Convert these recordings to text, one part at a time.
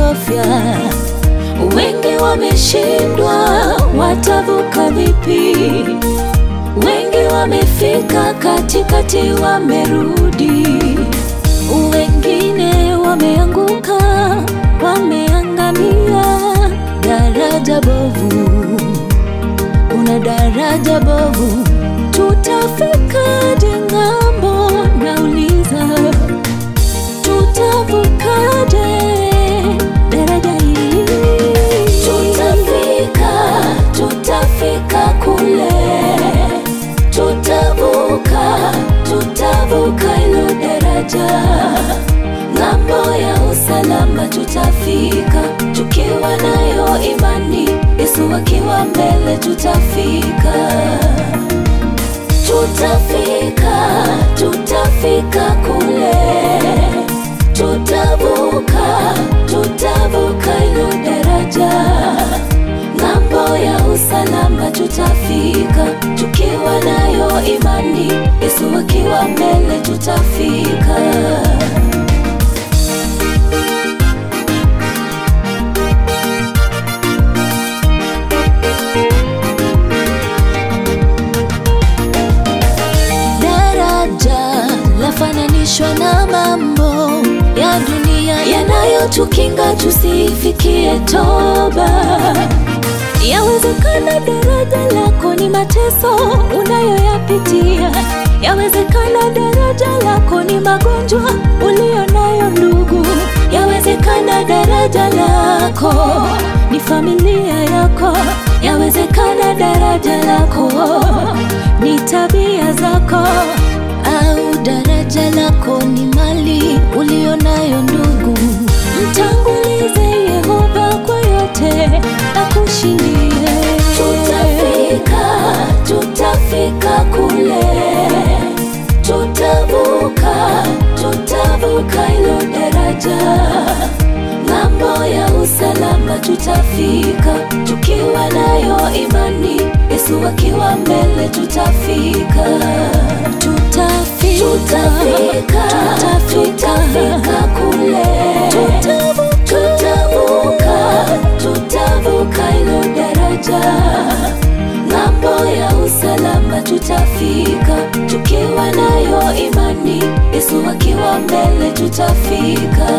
kuogofya. Wengi wameshindwa, watavuka vipi? Wengi wamefika katikati, wamerudi. Wengine wameanguka, wameangamia. Daraja bovu, kuna daraja bovu, tutafikaje ng'ambo? Nauliza, tutavukaje daraja hili? Tutafika, tutafika kule, tutavuka, tutavuka hilo daraja. Ng'ambo ya usalama tutafika, tukiwa nayo imani, Yesu akiwa mbele tutafika tutafika, tutafika kule, tutavuka, tutavuka hilo daraja. Ng'ambo ya usalama tutafika, tukiwa nayo imani, Yesu akiwa mbele tutafika. daraja lafananishwa na mambo ya dunia yanayotukinga tusifikie toba. Yawezekana daraja lako ni mateso unayoyapitia, yawezekana daraja lako ni magonjwa uliyo nayo ndugu, yawezekana daraja lako ni familia yako, yawezekana daraja lako ni tabia zako, au daraja lako ni mali uliyo nayo ndugu. Mtangulize Yehova kwa yote akushindie. Tutafika, tutafika kule, tutavuka, tutavuka hilo daraja. Ng'ambo ya usalama tutafika, tukiwa nayo imani, Yesu akiwa mbele tutafika. Tutafika, tutafika, tutafika kule, tutavuka, tutavuka, tutavuka hilo daraja. Ng'ambo ya usalama tutafika, tukiwa nayo imani, Yesu akiwa mbele tutafika.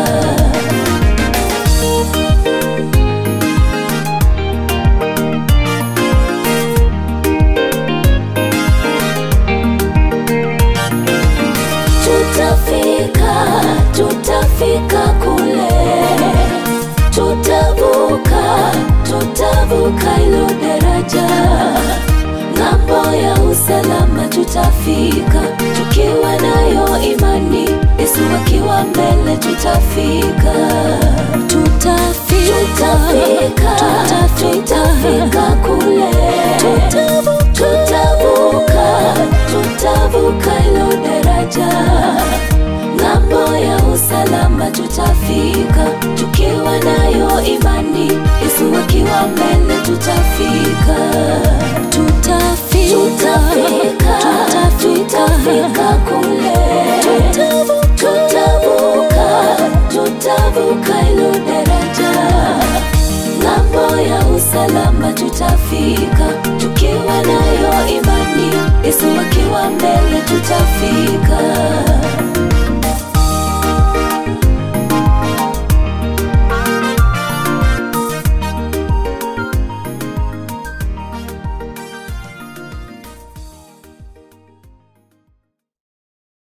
Tutafika, tutafika kule, tutavuka, tutavuka hilo daraja. Ng'ambo ya usalama tutafika, tukiwa nayo imani, Yesu akiwa mbele tutafika. Tutafika, tutafika, tutafika kule, tutavuka, tutavuka, tutavuka hilo daraja. Ng'ambo ya usalama tutafika, tukiwa nayo imani, Yesu akiwa mbele tutafika. Tutafika, tutafika, tutafika kule, tutavuka, tutavuka, tutavuka hilo daraja. Ng'ambo ya usalama tutafika, tukiwa nayo imani, Yesu akiwa mbele tutafika.